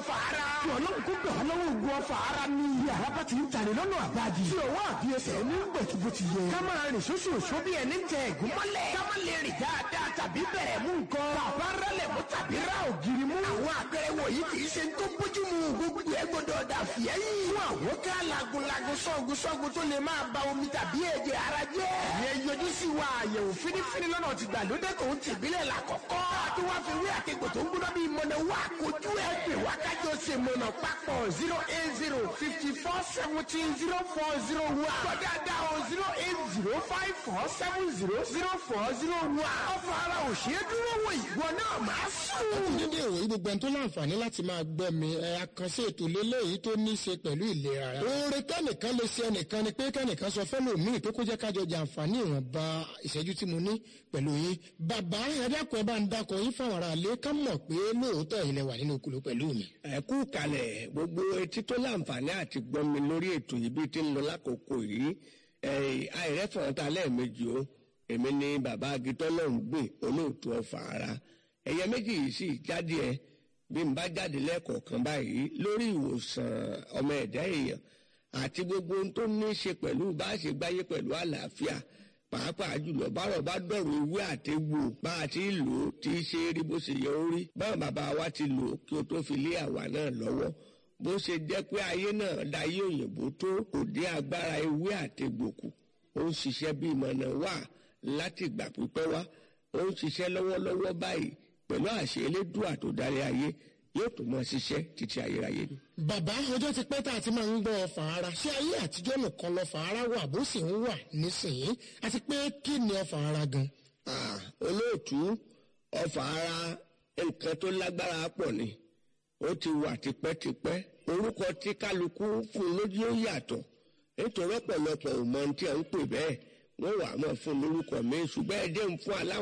ọ̀fà ara. tí ọlọ́run kó gbà lọ́wọ́ ogun ọ̀fà ara ní iye àràbà tí ń tàní lọ́nà àbájì. tí ọwọ́ àbí ẹsẹ̀ ní gbẹ̀tùbù ti yẹ. ká máa rìn ṣoṣo ṣo bí ẹni tẹ ẹ̀gún mọ́lẹ̀. ká má lè rìn dáadáa tàbí bẹ̀rẹ̀ mú nǹkan. bàbá rẹlẹ̀ mú tàbí ra ògiri mú. àwọn àpẹẹrẹ wọ̀nyí kì í ṣe tó bójú mu gbogbo ẹ gbọdọ̀ dà fìyẹ́ yìí. fún àwọn ká lagunlagun sọ́gun sọ́gun tó lè máa ba omi tàbí ẹ̀jẹ̀ ara jẹ́. ìyẹn yọjú sí wa àyẹ̀wò fínífíní lọ́nà ti gbàlódé tó ń tìbílẹ̀ là kọ̀kọ́. tó wá fi wí àtẹ̀gbò tó ń gbóná bíi mọ̀nà wá kojú ẹ̀ pè wá kájọ ṣe mọ̀nà papọ̀ zero eight zero fifty four seventeen zero four zero one. gbọ́dọ̀ o zero eight zero five four seven zero zero four zero one. ọ̀fọ̀ ara ò ṣeé dúró wò ìwọ náà máa sùn. dédé ìwòyí gbogbo ẹni tó láǹfààní láti máa gbọ́ mi ẹ àkànṣe ètò lélẹ́yìí tó ní í ṣe pẹ̀lú ìlera ara. oore kẹ́nìkan lè ṣe ẹnìkan ni pé kẹ́nìkan sọ fẹ́lòmíì pé kó jẹ́ kájọ jàǹfààní ìwọ̀nba ìṣẹ́jú tí mo ní pẹ̀lú yín. bàbá ẹ̀dàkùn ẹ̀ bá ń dakọ̀ yín fáwọn ará ilé ká mọ̀ pé lóòótọ́ ilẹ̀ wà nínú okùnlé pẹ̀lú mi. ẹ kú kalẹ̀ gbogbo etí tó láǹfààní àti gbọ́ mi lórí ètò yìí bí ti ń lọ lákòókò yìí àìrẹ́fọ̀n ta lẹ́ẹ̀mejì o èmi ni bàbá agitọ́lọ́hún gbìn olóòtú ọ̀fà ara ẹ̀yẹ méjì yìí sì jáde ẹ bí n bá jáde lẹ́ẹ̀kọ̀ọ̀kan báyìí lórí ìwòsàn ọmọ ẹ̀dá èèyàn àti gbogbo ohun tó ní í ṣe pẹ̀lú bá a ṣe gbáyé pẹ̀lú àlàáfíà pàápàá jùlọ bárọ̀ bá dọ̀rọ̀ ewé àtegbò bá a ti lò ó tí í ṣe rí bó ṣe yẹ ó rí báwọn bàbá wa ti lò ó kí o tó fi lé àwa náà lọ́wọ́ bó ṣe jẹ́ pé ayé náà dayé òyìnbó tó kò dé agbára ewé àtegbò kù ó ń ṣiṣẹ́ bí ìmọ̀nà wà láti ìgbà pípẹ́ wá ó ń ṣiṣẹ́ lọ́wọ́lọ́wọ́ báyìí pẹ̀lú àṣẹ elédùà tó darí ayé yóò tó mọ ṣiṣẹ́ títí ayérayé ni. bàbá ọjọ́ ti pẹ́ tá a ti máa ń gbọ́ ọfà ara ṣé ayé àtijọ́ nìkan lọ́fà ara wà bó sì ń wà nísìnyí àti pé kí ni ọfà ara gan. Ah, olóòtú ọfà ara nǹkan tó lágbára pọ̀ ni ó ti wà tipẹ́tipẹ́ orúkọ tí kálukú fún lójú ó yàtọ̀ nítorí ọ̀pọ̀lọpọ̀ ò mọ ohun tí à ń pè bẹ́ẹ̀ wọ́n wà á mọ̀ fún lórúkọ mi ṣùgbọ́n ẹ jẹ́ ń fún aláwọ̀.